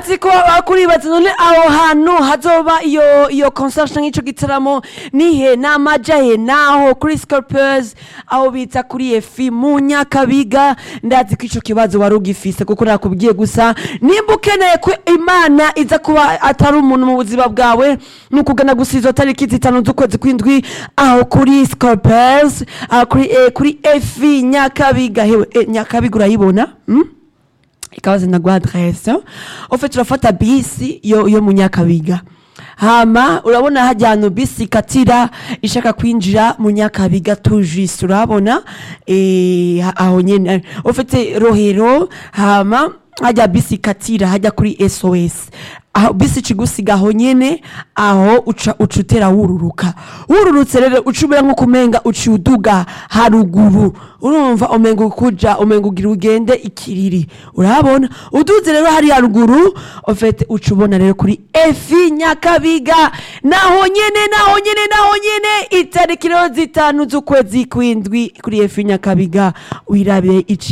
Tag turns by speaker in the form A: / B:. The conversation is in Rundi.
A: ndazi ko bakuribaza none aho hantu hazoba iyo iyo concert canke ico gitaramo nihe namaja he naho kuri Scorpions aho bita kuri efi mu Nyakabiga ndazi ko ico kibazo wari ugifise kuko nakubwiye gusa nimba ukeneye ko imana iza kuba atari umuntu mu buzima bwawe ni ukugana gusa izo tariki zitanu z'ukwezi kw'indwi aho kuri Scorpions aho kuri eh, kuri efi Nyakabiga hewe eh, Nyakabiga urayibona mm? ikabaza ndaguha adresse ofe turafata bisi yo, yo mu nyakabiga hama urabona hajya ahantu bisi ikatira ishaka kwinjira mu nyakabiga tujisi urabona eh, ha- aho nyene ufite rohero hama hajya bisi ikatira hajya kuri sos aho bisi ikigusiga aho nyene aho uca uca utera wururuka wururutse rero uca umera nko kumenga uca uduga haruguru urumva umenga ukuja umenga ugira ugende ikiriri urabona uduze rero hari haruguru ofete uca ubona rero kuri efi nyakabiga naho nyene naho nyene naho nyene itariki rero zitanu z'ukwezi kw'indwi kuri efi nyakabiga wirabe ici